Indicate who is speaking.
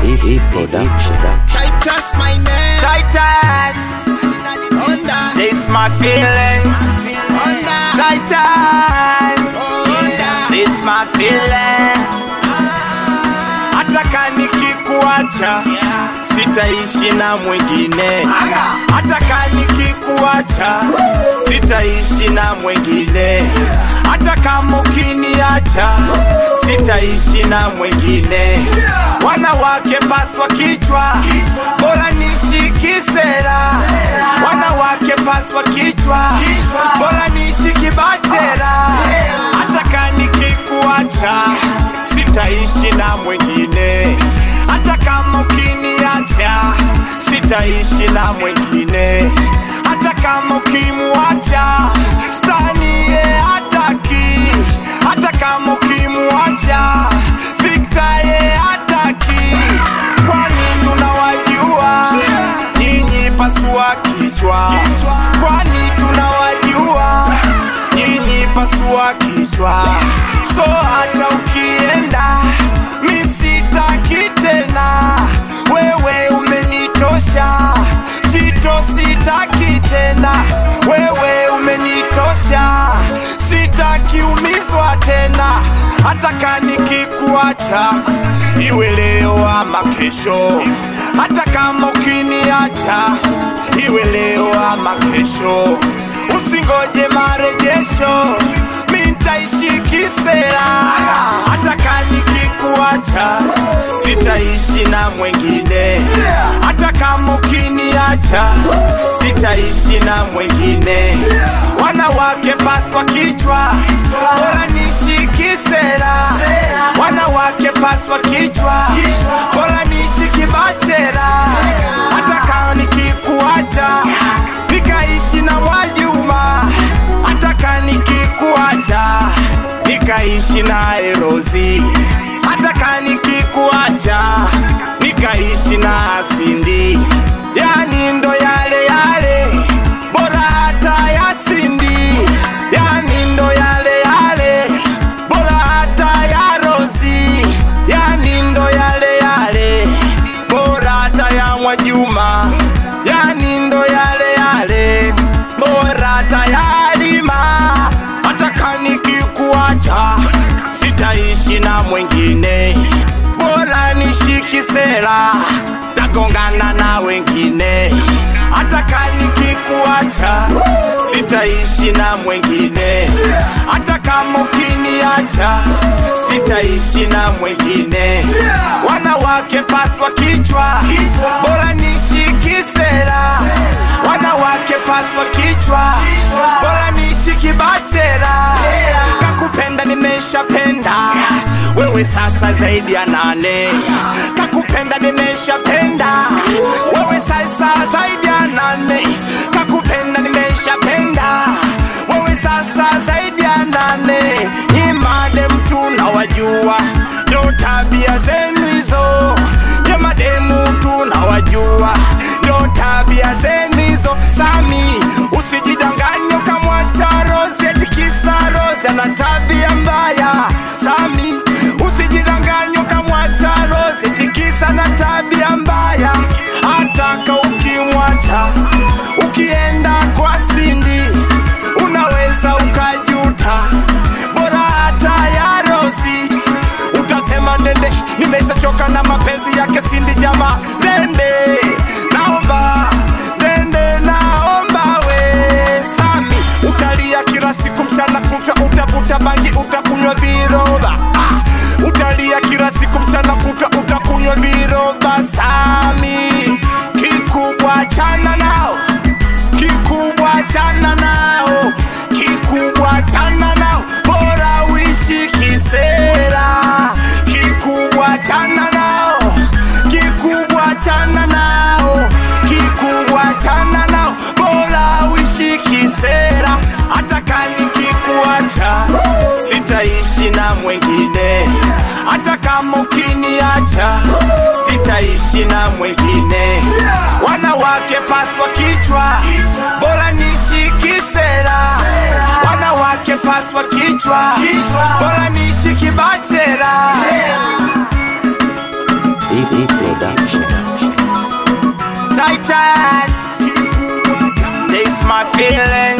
Speaker 1: E production.
Speaker 2: Titus, my name.
Speaker 3: Titus,
Speaker 2: Honda.
Speaker 3: this my feelings.
Speaker 2: Honda.
Speaker 3: Titus,
Speaker 2: Honda.
Speaker 3: this my feeling. Hataka nikikuacha sitaishi na mwingine, hataka nikikuacha sitaishi na mwingine, hata kama ukiniacha sitaishi na mwingine. Wanawake paswa kichwa, bora nishiki sera. Wanawake paswa kichwa, bora nishiki batera. Hataka nikikuacha sitaishi na mwingine, hata kama ukiniacha sitaishi na mwingine, hata kama ukimuacha stanie hataki, hata kama ukimuacha Victor ye hataki, kwani tunawajua nyinyi pasua kichwa, kwani tunawajua nyinyi pasua kichwa, so hata ukienda mi sitaki tena, wewe umenitosha, Tito sitaki tena, wewe umenitosha, sitaki umizwa tena, hata kanikikuacha iwe leo ama kesho, hata kama ukiniacha iwe leo ama kesho, usingoje marejesho, mi nitaishi kisera, hata kanikikuacha sitaishi na mwingine, hata kama ukiniacha sitaishi na mwingine. Wanawake paswa kichwa, bora nishiki sera. Wanawake paswa kichwa, bora nishiki bachera. Hata kama nikikuacha nikaishi na Mwajuma, hata kama nikikuacha nikaishi na Erozi, hata kama nikikuacha nikaishi na Sindi, yani ndo yale yale, bora hata ya Sindi, yani ndo yale yale, bora hata ya Rozi, yani ndo yale yale, bora hata ya Mwajuma, yani ndo yale yale, bora hata ya Halima, hata kanikikuacha sitaishi na mwingine, bora nishiki sera, tagongana na wengine, hata kanikikuacha sitaishi na mwingine, hata kama ukiniacha sitaishi na mwingine. Wanawake paswa kichwa, bora nishiki sera. Wanawake paswa kichwa, bora nishiki bachera. Kakupenda nimeshapenda, wewe sasa zaidi ya nane. Kakupenda nimeshapenda, wewe sasa zaidi ya nane. Kakupenda nimeshapenda, wewe sasa zaidi ya nane. Imade mtu nawajua, ndo tabia zenu hizo. Ya mademu tu nawajua, ndo tabia zenu hizo. Sami, usijidanganye ukamwacha Rose eti kisa Rose ana tabia mbaya. Sami, usijidanganye ukamwacha Rose eti kisa na tabia mbaya. Hataka ukimwacha ukienda kwa Sindi unaweza ukajuta, bora hata ya Rosi utasema ndende, nimeshachoka na mapenzi yake Sindi jama ndende, naomba ndende, naomba we Sami, utalia kila siku mchana kutwa, utavuta bangi, utakunywa viroba ah, utalia kila siku mchana kutwa, utakunywa viroba Sami, kikubwa chana nao kikubwa chana nao, kikubwa chana nao, bora uishi kisera. Kikubwa chana nao, kikubwa chana nao, kikubwa chana nao, bora uishi kisera. Hata kani kikuacha sitaishi na mwingine, hata kama ukiniacha sitaishi na mwingine. Wanawake paswa kichwa, bora nishiki sera. Wanawake paswa kichwa, bora nishiki bachera.
Speaker 1: DD Production.
Speaker 3: Titus, this my feeling.